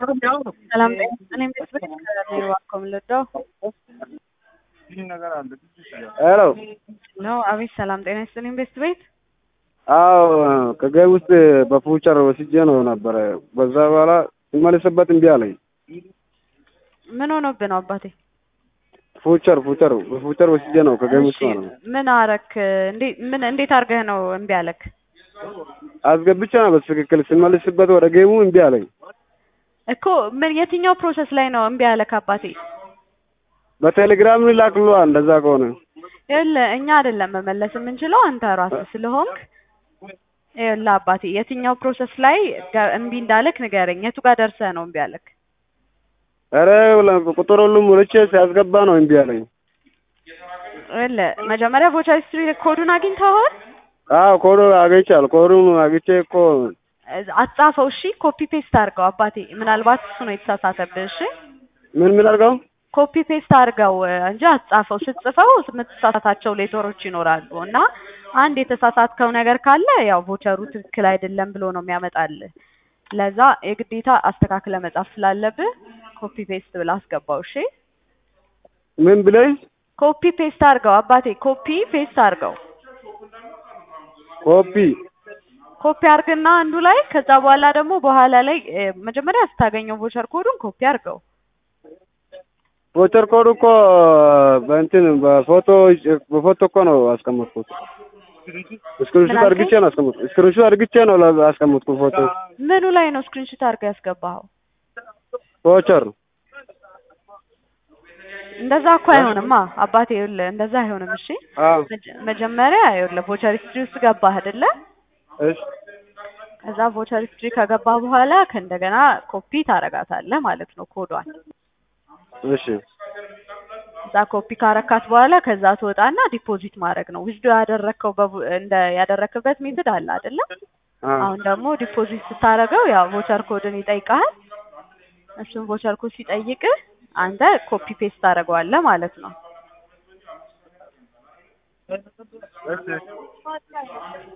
ሰላም ጤና ይስጥልኝ ቤተሰብ ከራዲዮ ዋኮም ልደው ሄሎ ነው። አቤት ሰላም ጤና ይስጥልኝ ቤት ቤት አዎ ከገቢ ውስጥ በፉቸር ወስጄ ነው ነበረ። በዛ በኋላ ሲመለስበት እምቢ አለኝ። ምን ሆኖብህ ነው አባቴ? ፉቸር ፉቸር በፉቸር ወስጄ ነው ከገቢ ውስጥ ማለት ነው። ምን አረክ? እንዴት ምን እንዴት አድርገህ ነው እምቢ አለክ? አስገብቼ ነው በትክክል ሲመለስበት ወደ ጌሙ እምቢ አለኝ። እኮ ምን የትኛው ፕሮሰስ ላይ ነው እምቢ አለክ አባቴ? በቴሌግራም ላክሏ እንደዛ ከሆነ ይኸውልህ እኛ አይደለም መመለስ የምንችለው አንተ ራስህ ስለሆንክ ይኸውልህ አባቴ የትኛው ፕሮሰስ ላይ ጋ- እምቢ እንዳለክ ንገረኝ። የቱ ጋር ደርሰህ ነው እምቢ አለክ? ኧረ ቁጥር ሁሉም ሞልቼ ሲያስገባ ነው እምቢ አለኝ። ይኸውልህ መጀመሪያ ቮቸር ሂስትሪ ኮዱን አግኝተኸዋል? አዎ ኮዶ አግኝቻለሁ። ኮዱን አግኝቼ እኮ አትጻፈው እሺ፣ ኮፒ ፔስት አድርገው አባቴ። ምናልባት እሱ ነው የተሳሳተብህ። እሺ ምን ምን አድርገው ኮፒ ፔስት አድርገው እንጂ አትጻፈው። ስትጽፈው የምትሳሳታቸው ሌተሮች ይኖራሉ እና አንድ የተሳሳትከው ነገር ካለ ያው ቮቸሩ ትክክል አይደለም ብሎ ነው የሚያመጣልህ። ለዛ የግዴታ አስተካክለ መጻፍ ስላለብህ ኮፒ ፔስት ብለህ አስገባው። እሺ ምን ብለኝ ኮፒ ፔስት አድርገው አባቴ፣ ኮፒ ፔስት አድርገው። ኮፒ ኮፒ አድርግና አንዱ ላይ ከዛ በኋላ ደግሞ በኋላ ላይ እ፣ መጀመሪያ ስታገኘው ቮቸር ኮዱን ኮፒ አድርገው። ቮቸር ኮድ እኮ በእንትን በፎቶ በፎቶ እኮ ነው አስቀመጥኩት። ስክሪንሾት ምን አድርግቼ ነው አስቀመጥኩት። ስክሪንሾት አድርግቼ ነው ላ- አስቀመጥኩት ፎቶ ምኑ ላይ ነው ስክሪንሾት አድርገህ ያስገባኸው? ቮቸር እንደዛ እኮ አይሆንማ አባቴ፣ ይኸውልህ እንደዛ አይሆንም። እሺ አዎ መጀ- መጀመሪያ ይኸውልህ ቮቸር ሂስትሪ ውስጥ ገባህ አይደለ? እሺ ከዛ ቮቸር ሂስትሪ ከገባህ በኋላ ከእንደገና ኮፒ ታረጋታለህ ማለት ነው ኮዷን። እሺ እዛ ኮፒ ካረካት በኋላ ከዛ ትወጣና ዲፖዚት ማድረግ ነው። ዊዝዶ ያደረግከው በቡ- እንደ ያደረክበት ሜትድ አለ አይደለ? አዎ አሁን ደግሞ ዲፖዚት ስታደርገው ያው ቮቸር ኮድን ይጠይቃል። እሱን ቮቸር ኮድ ሲጠይቅህ አንተ ኮፒ ፔስት ታደርገዋለህ ማለት ነው።